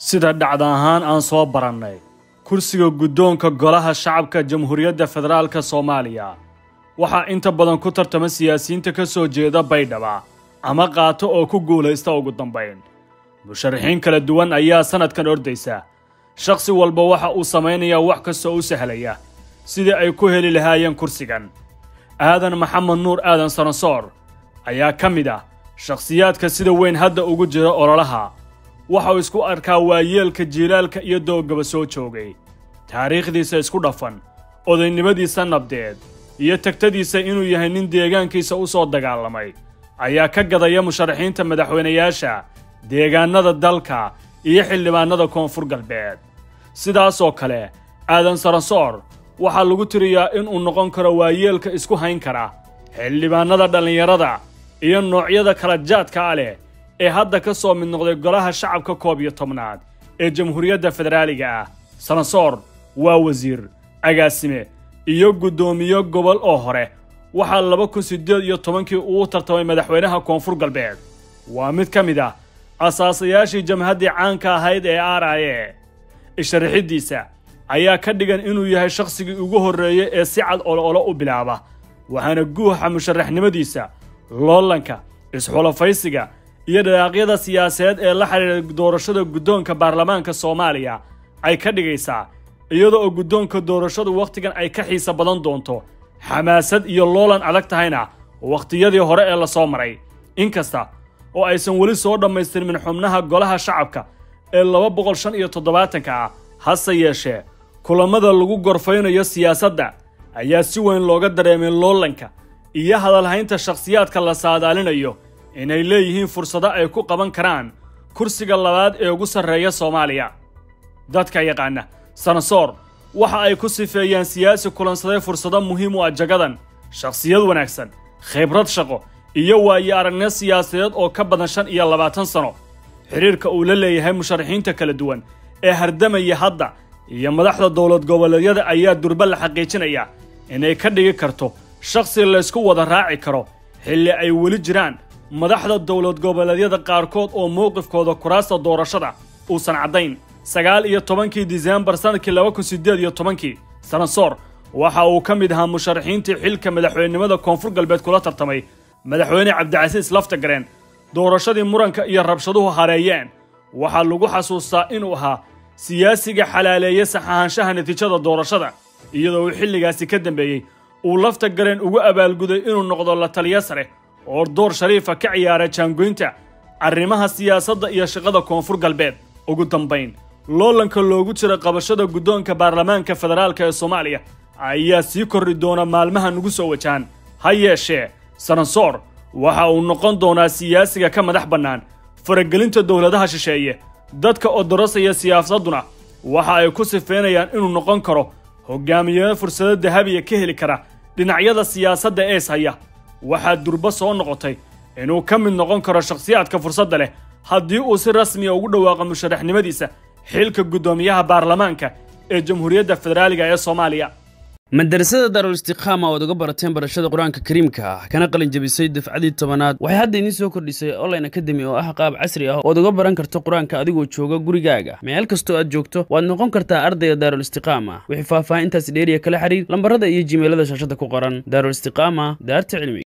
sida dhacda ahaan aan soo barannay kursiga guddoonka golaha shacabka jamhuuriyadda federaalka soomaaliya waxaa inta badan ku tartama siyaasiyiinta ka soo jeeda baydhaba ama qaato oo ku guulaysta ugu dambayn musharaxiin kala duwan ayaa sannadkan ordaysa shakhsi walba waxa uu samaynayaa wax kastoo u sahlaya sidii ay ku heli lahaayeen kursigan aadan maxamed nuur aadan sanasoor ayaa ka mid ah shakhsiyaadka sida weyn hadda ugu jira ololaha waxa uu isku arkaa waayeelka jiilaalka iyo doogaba soo joogay taariikhdiisa isku dhafan odaynimadiisa nabdeed iyo tagtadiisa inuu yahay nin deegaankiisa u soo dagaalamay ayaa ka gadaya musharaxiinta madaxweynayaasha deegaannada dalka iyo xildhibaannada koonfur galbeed sidaasoo kale aadan sarasoor waxaa lagu tiriyaa inuu noqon karo waayeelka isku hayn kara xildhibaannada dhallinyarada iyo noocyada kala jaadka ah leh ee hadda ka soo mid noqday golaha shacabka koob iyo tobnaad ee jamhuuriyadda federaaliga ah sanasoor waa wasiir agaasime iyo guddoomiye gobol oo hore waxaa laba kun siddeed iyo tobankii uu tartamay madaxweynaha koonfur galbeed waa mid ka mid ah asaasayaashii jamhaddii caanka ahayd ee aaraye isharaxiddiisa ayaa ka dhigan inuu yahay shakhsigii ugu horreeyey ee si cad olo-olo u bilaaba waxaana guuxa musharaxnimadiisa loolanka isxulafaysiga iyo dhalaaqyada siyaasadeed ee la xidhiidha doorashada guddoonka baarlamaanka soomaaliya ay ka dhigaysaa iyada oo guddoonka doorashadu wakhtigan ay ka xiisa badan doonto xamaasad iyo loolan adag tahayna wakhtiyadii hore ee la soo maray inkasta oo aysan weli soo dhammaystirmin xubnaha golaha shacabka ee laba boqol shan iyo toddobaatanka ah hase yeeshee kulammada lagu gorfaynayo siyaasadda ayaa si weyn looga dareemay loolanka iyo hadalhaynta shakhsiyaadka la saadaalinayo inay leeyihiin fursado ay ku qaban karaan kursiga labaad ee ugu sarreeya soomaaliya dadka yaqaana sanasoor waxa ay ku sifeeyaan siyaasi kulansaday fursado muhiim u ah jagadan shakhsiyad wanaagsan khibrad shaqo iyo waayo aragniyo siyaasadeed oo ka badan shan iyo labaatan sano xidhiirka uu la leeyahay musharaxiinta kala duwan ee hardamaya hadda iyo madaxda dowlad goboleedyada ayaa durba la xaqiijinaya inay ka dhigi karto shakhsi laysku wada raaci karo xilli ay weli jiraan madaxda dowlad goboleedyada qaarkood oo mowqifkooda kuraasta doorashada uusan caddayn sagaal iyo tobankii diseembar sannadkii laba kun siddeed iyo tobankii sanasoor waxa uu ka mid ahaa musharaxiintii xilka madaxweynenimada koonfur galbeed kula tartamay madaxweyne cabdicasiis laftagareen doorashadii muranka iyo rabshaduhu hareeyeen waxaa lagu xasuustaa inuu ahaa siyaasiga xalaaleeye saxahaanshaha natiijada doorashada iyadoo uu xilligaasi ka dambeeyey uu laftagareen ugu abaalguday inuu noqdo la taliya sare oo door shariifa ka ciyaara jaangoynta arrimaha siyaasadda iyo shaqada koonfur galbeed ugu dambayn loolanka loogu jira qabashada guddoonka baarlamaanka federaalka ee soomaaliya ayaa sii kordhi doona maalmaha nugu soo wajahan ha yeeshee sanasoor waxa uu noqon doonaa siyaasiga ka madax bannaan faragelinta dowladaha shisheeye dadka odorosaya siyaasadduna waxa ay ku sifeynayaan inuu noqon karo hogaamiyeyo fursado dahabiya ka heli kara dhinacyada siyaasadda ees haya waxaa durba soo noqotay inuu ka mid noqon karo shakhsiyaadka fursadda leh haddii uu si rasmiya ugu dhawaaqo musharaxnimadiisa xilka guddoomiyaha baarlamaanka ee jamhuuriyadda federaaliga ee soomaaliya madarasada daarul istiqaama oad uga barateen barashada qur-aanka kariimka ah kana qalin jabisay dafcadii tobanaad waxay hadda idiin soo kordhisay online academy oo ah qaab casri ah ood uga baran karto qur-aanka adigoo jooga gurigaaga meel kastoo aad joogto waad noqon kartaa ardayga daarul istiqaama wixii faahfaahintaasi dheeriya kala xiriir lambarada iyo jimeelada shaashada ku qoran daarul istiqaama daarta cilmiga